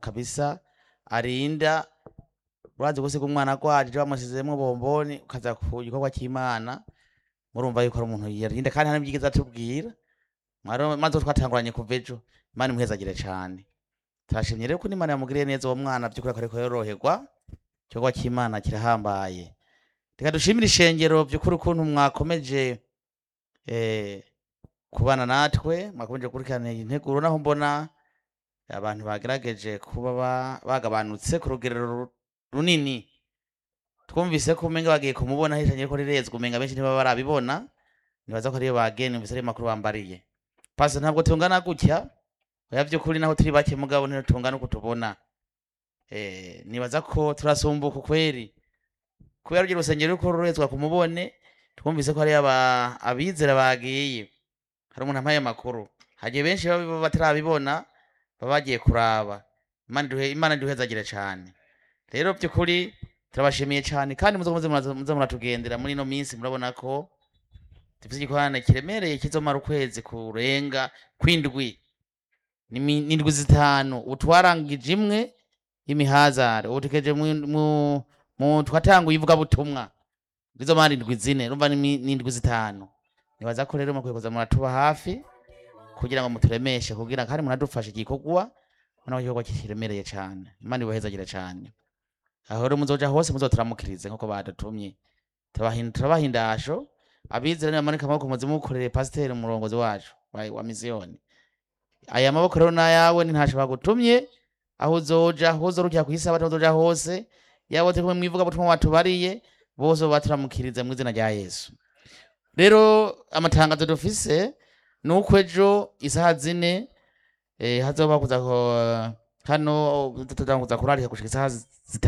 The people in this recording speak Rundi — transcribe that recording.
kabisa arinda urazi gusiga umwana gwaje je bamusizemwo bomboni ukaza ku gikorwa c'imana murumva yuko ari umuntu yarinda kandi nta n'ivyigeze atubwira Mwaro- maze twatanguranye kuva ejo imana imuhezagire cane turashimye rero ko n'imana yamugiriye neza uwo mwana vy'ukuri akariko yoroherwa igikorwa c'imana kirahambaye reka dushimire ishengero vy'ukuri ukuntu mwakomeje eh, kubana natwe mwakomeje gukurikirana iyi nteguro naho mbona abantu bagerageje kuba ba- bagabanutse ku rugero ru- runini twumvise ko umenga bagiye kumubona hishanye ko rirezwa umenga benshi ntibaba barabibona nibaza ko ariyo bagenda numvise ariyo makuru bambariye pasi ntabwo tungana gutya oya vy'ukuri naho turi bake mugabo ntitungana uko tubona eh, nibaza ko turasumbuka kweri kubera uryo rusengero ruko rurezwa ku mubone twumvise ko hariyo aba- abizera bagiye hari umuntu ampaye amakuru hagiye benshi baba batarabibona baba bagiye kuraba imana iduhe- imana iduhezagire cane rero by'ukuri turabashimiye cane kandi muze muze muraza- muze muratugendera muri ino minsi murabona ko dufise igikorane kiremereye kizomara ukwezi kurenga kwindwi Nimi- n'indwi zitanu ubu twarangije imwe y'imihazare ubu tukeje mu- mu- mu twatanguye ivugabutumwa bizomara indwi zine urumva ni n'indwi zitanu nibaza ko rero mukwiye kuza muratuba hafi kugira ngo muturemeshe kugira kandi munadufashe igikorwa murabona ko igikorwa kiremereye cane imana ibahezagire cane aho rero muzoja hose muzoturamukirize nk'uko badutumye Turabahin- turabaha indasho abizera nibamanika amaboko muze mukorere pasiteri umurongozi wacu wa, wa misiyoni aya maboko rero n'ayawe ni ntasho bagutumye aho uzoja aho uzorukira kw'isabati aho uzoja hose yaba turi kumwe mwivuga butumwa watubariye bose baturamukirize mu izina rya yesu rero amatangazo dufise ni uko ejo isaha zine eh, hazoba kuza ko hano tutanguza kurarika gushika isaha zitanu